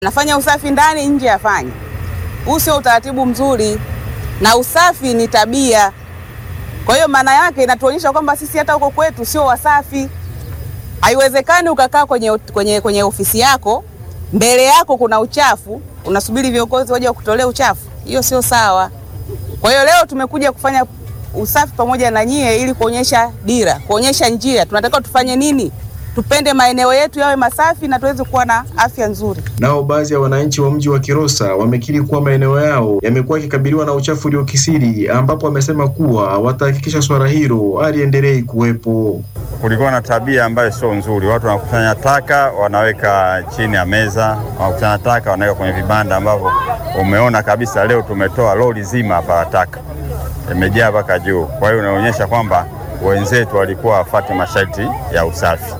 nafanya usafi ndani, nje afanye. Huu sio utaratibu mzuri, na usafi ni tabia. Kwa hiyo maana yake inatuonyesha kwamba sisi hata huko kwetu sio wasafi. Haiwezekani ukakaa kwenye, kwenye, kwenye ofisi yako mbele yako kuna uchafu, unasubiri viongozi waje wakutolea uchafu. Hiyo sio sawa. Kwa hiyo leo tumekuja kufanya usafi pamoja na nyie ili kuonyesha dira, kuonyesha njia, tunatakiwa tufanye nini, tupende maeneo yetu yawe masafi na tuweze kuwa na afya nzuri. Nao baadhi ya wananchi wa mji wa Kilosa wamekiri kuwa maeneo yao yamekuwa yakikabiliwa na uchafu uliokisiri, ambapo wamesema kuwa watahakikisha swala hilo haliendelei kuwepo. Kulikuwa na tabia ambayo sio nzuri, watu wanakusanya taka wanaweka chini ya meza, wanakusanya taka wanaweka kwenye vibanda, ambavyo umeona kabisa leo tumetoa lori zima hapa la taka imejaa mpaka juu. Kwa hiyo inaonyesha kwamba wenzetu walikuwa wafate masharti ya usafi.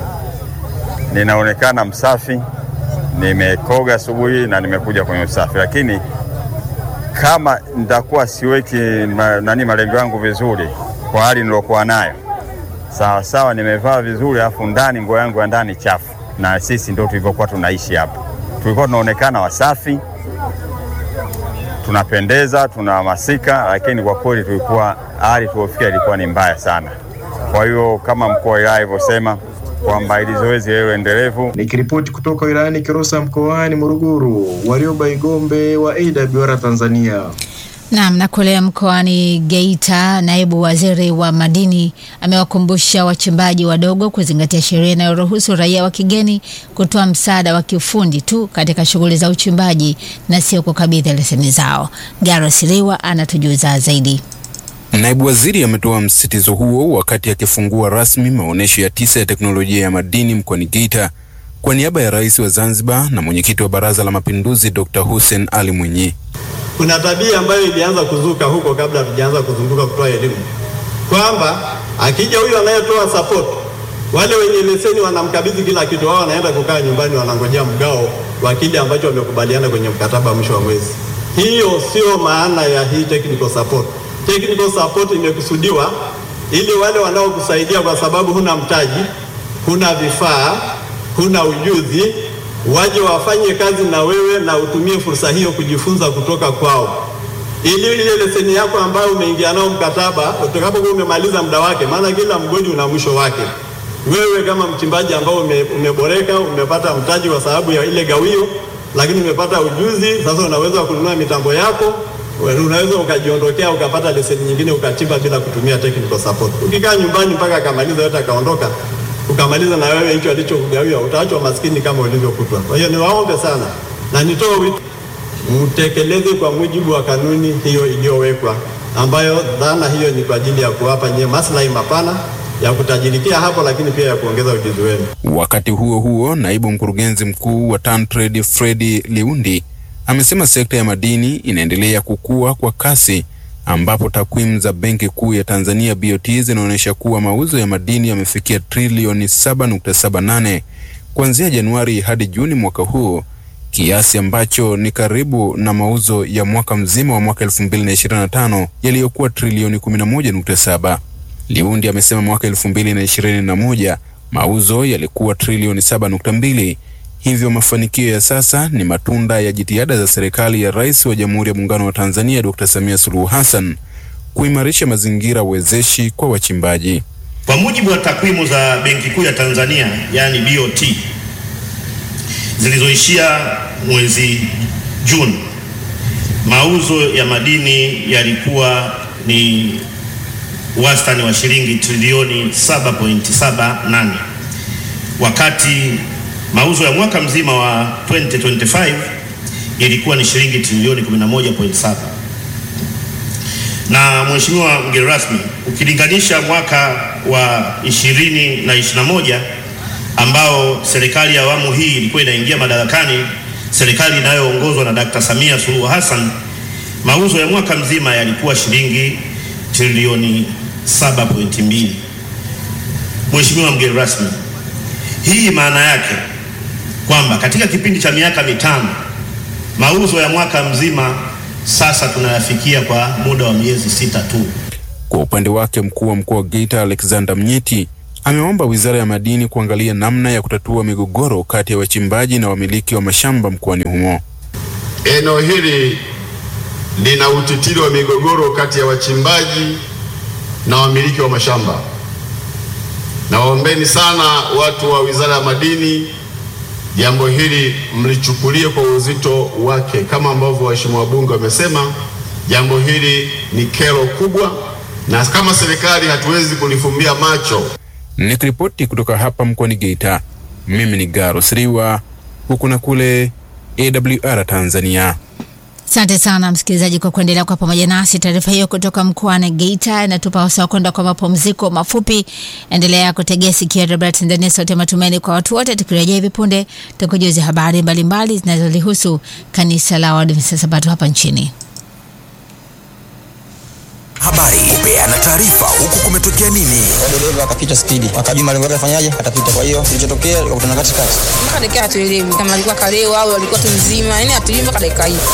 Ninaonekana msafi, nimekoga asubuhi na nimekuja kwenye usafi, lakini kama nitakuwa siweki ma, nani malengo yangu vizuri kwa hali nilokuwa nayo sawa sawa, nimevaa vizuri, alafu ndani nguo yangu ya ndani chafu, na sisi ndio tulivyokuwa tunaishi hapa. Tulikuwa tunaonekana wasafi, tunapendeza, tunahamasika, lakini kwa kweli tulikuwa hali tuliofikia ilikuwa ni mbaya sana. Kwa hiyo kama mkuu wa wilaya alivyosema kwamba ili zoezi liwe endelevu. Nikiripoti kutoka wilayani Kilosa mkoani Morogoro, Warioba Igombe wa AWR Tanzania. Naam, na kule mkoani Geita, naibu waziri wa madini amewakumbusha wachimbaji wadogo kuzingatia sheria inayoruhusu raia wa kigeni kutoa msaada wa kiufundi tu katika shughuli za uchimbaji na sio kukabidhi leseni zao. Garo Siliwa anatujuza zaidi. Naibu waziri ametoa msisitizo huo wakati akifungua rasmi maonyesho ya tisa ya teknolojia ya madini mkoani Geita kwa niaba ya rais wa Zanzibar na mwenyekiti wa Baraza la Mapinduzi Dr. Hussein Ali Mwinyi. Kuna tabia ambayo ilianza kuzuka huko kabla hatujaanza kuzunguka kutoa elimu kwamba akija huyu anayetoa support, wale wenye leseni wanamkabidhi kila kitu, wao wanaenda kukaa nyumbani, wanangojea mgao wa kile ambacho wamekubaliana kwenye mkataba mwisho wa mwezi. Hiyo sio maana ya hii technical support. Technical support imekusudiwa ili wale wanaokusaidia, kwa sababu huna mtaji, huna vifaa, huna ujuzi waje wafanye kazi na wewe na utumie fursa hiyo kujifunza kutoka kwao, ili ile leseni yako ambayo umeingia nao mkataba utakapokuwa umemaliza muda wake, maana kila mgodi una mwisho wake. Wewe kama mchimbaji ambao ume, umeboreka umepata mtaji kwa sababu ya ile gawio, lakini umepata ujuzi sasa, unaweza kununua mitambo yako, unaweza ukajiondokea ukapata leseni nyingine ukachimba bila kutumia technical support. Ukikaa nyumbani mpaka akamaliza yote akaondoka ukamaliza na wewe hicho alichokugawia, utaachwa maskini kama ulivyokutwa. Kwa hiyo niwaombe sana na nitoe wito, mtekeleze kwa mujibu wa kanuni hiyo iliyowekwa, ambayo dhana hiyo ni kwa ajili ya kuwapa nyie maslahi mapana ya kutajirikia hapo, lakini pia ya kuongeza ujuzi wenu. Wakati huo huo, naibu mkurugenzi mkuu wa TanTrade Fredi Liundi amesema sekta ya madini inaendelea kukua kwa kasi ambapo takwimu za Benki Kuu ya Tanzania BOT zinaonyesha kuwa mauzo ya madini yamefikia trilioni 7.78 kuanzia Januari hadi Juni mwaka huu, kiasi ambacho ni karibu na mauzo ya mwaka mzima wa mwaka 2025 yaliyokuwa trilioni 11.7. Liundi amesema mwaka 2021 mauzo yalikuwa trilioni 7.2. Hivyo mafanikio ya sasa ni matunda ya jitihada za serikali ya Rais wa Jamhuri ya Muungano wa Tanzania Dr. Samia Suluhu Hassan kuimarisha mazingira wezeshi kwa wachimbaji. Kwa mujibu wa takwimu za Benki Kuu ya Tanzania yaani BOT zilizoishia mwezi Juni, mauzo ya madini yalikuwa ni wastani wa shilingi trilioni 7.78 wakati mauzo ya mwaka mzima wa 2025 ilikuwa ni shilingi trilioni 11.7. Na Mheshimiwa mgeni rasmi, ukilinganisha mwaka wa 20 na 21 ambao serikali ya awamu hii ilikuwa inaingia madarakani, serikali inayoongozwa na Dr. Samia Suluhu Hassan, mauzo ya mwaka mzima yalikuwa shilingi trilioni 7.2. Mheshimiwa mgeni rasmi, hii maana yake kwamba katika kipindi cha miaka mitano mauzo ya mwaka mzima sasa tunayafikia kwa muda wa miezi sita tu. Kwa upande wake, mkuu wa mkoa wa Geita Alexander Mnyeti Ameomba Wizara ya Madini kuangalia namna ya kutatua migogoro kati ya wachimbaji na wamiliki wa mashamba mkoani humo. Eneo hili lina utitiri wa migogoro kati ya wachimbaji na wamiliki wa mashamba. Nawaombeni sana watu wa Wizara ya Madini, jambo hili mlichukulie kwa uzito wake, kama ambavyo waheshimiwa wabunge wamesema, jambo hili ni kero kubwa, na kama serikali hatuwezi kulifumbia macho. Nikiripoti kutoka hapa mkoani Geita, mimi ni Garo Siriwa, huku na kule AWR Tanzania. Asante sana msikilizaji kwa kuendelea kwa pamoja nasi. Taarifa hiyo kutoka mkoani Geita inatupa wasaa kwenda kwa mapumziko mafupi. Endelea kutegea sikio Radio Tanzania, sauti ya matumaini kwa watu wote. Tukirejea hivi punde, tukujuzi habari mbalimbali zinazolihusu kanisa la Waadventista Sabato hapa nchini. Habari, kupeana taarifa huku kumetokea nini. dereva akapita spidi, akajua malengo yake afanyaje, atapita. Kwa hiyo kilichotokea, akakutana katikati. mpaka dakika hatuelewi kama alikuwa kalewa au alikuwa tu mzima, yani hatuelewi mpaka dakika hii.